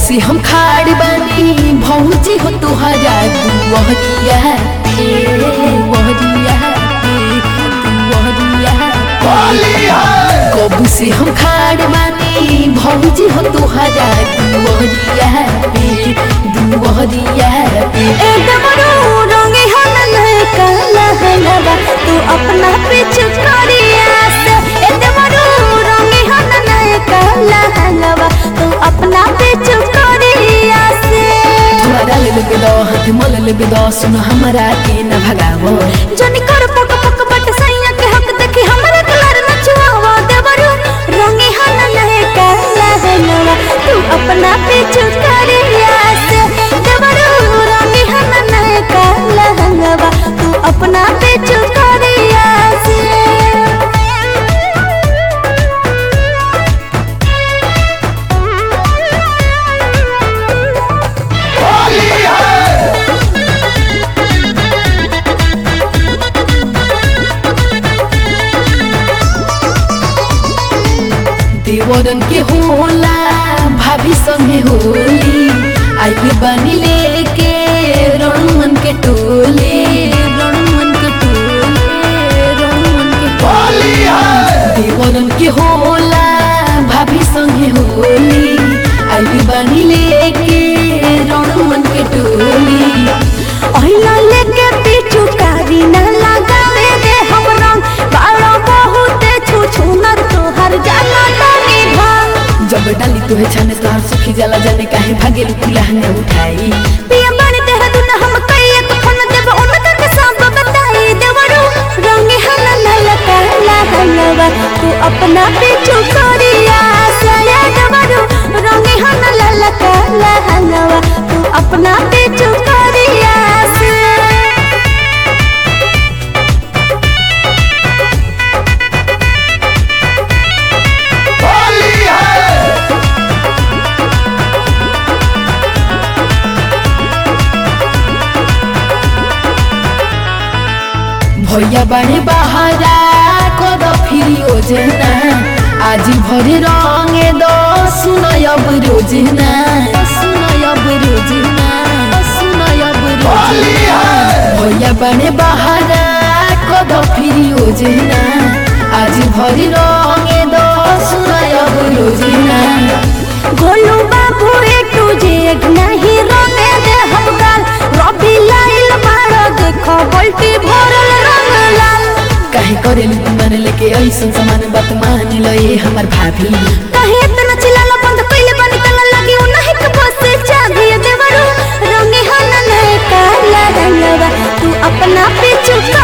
से हम खाड़ बानी भौजी हो तुहरा दुवहरिया पे वहरिया पे दुवहरिया कबू से हम खाड़ बानी भौजी हो तुहरा दुवहरिया पे दुवहरिया पे ए डमरू रंगे हनन काला हलवा तू अपना पीछे करिया से ए डमरू रंगे हनन काला हलवा तू अपना पीछे करिया से तुम्हारा ले लेबे दो हाथ मल लेबे दो सुन हमारा के न भगावो जनी कर पक पक बट सैया के हक देखी हमरा कलर नचवावा देवरू रंगे हनन काला हलवा तू अपना पीछे करिया से देवरू रंगे हनन काला हलवा तू अपना पीछे करिया से देवरन के होला भाभी संगे होली आई बनी लेके रणमन के टोले रणमन के टोले रणमन के टोले देवरन के होला भाभी संगे होली आई बनी लेके रणमन के टोली ओहिला लेके पीछू कारी न लगावे दे हम रंग बाड़ा बहुत छू छू नर तोहर जाना तानी भांग जब डाली तुहे छाने तोहर सुखी जाला जाने काहे भागे लहंगा उठाई पिया बानी देह दुन हम कई एक फन देव उनका के सब बताई देवरू रंगे हल नल काला हलवा तू अपना पीछू करिया सया देवरू रंगे हल नल काला हलवा तू अपना पीछू करिया से भैया बड़े बहारा कद फिरी ओजना आज भरे रंगे दो सुनयब रोजना सुनयब रोजना सुनयब रोजना भैया बड़े बहारा कद फिरी ओजना आज भरे रंगे दो सुनयब रोजना गोलू बाबू ए तुझे नहीं रोने दे हम गाल रबी लाइल मारो देखो बल्टी भरल रंग लाल काहे करेली तू मन लेके ऐसन सामान बात मान लो ये हमार भाभी कहे इतना चिल्लाला बंद कइले बनी तला लगी उ नहीं के बस चाभी देवरू रंगे हनन काला रंगवा तू अपना पीछू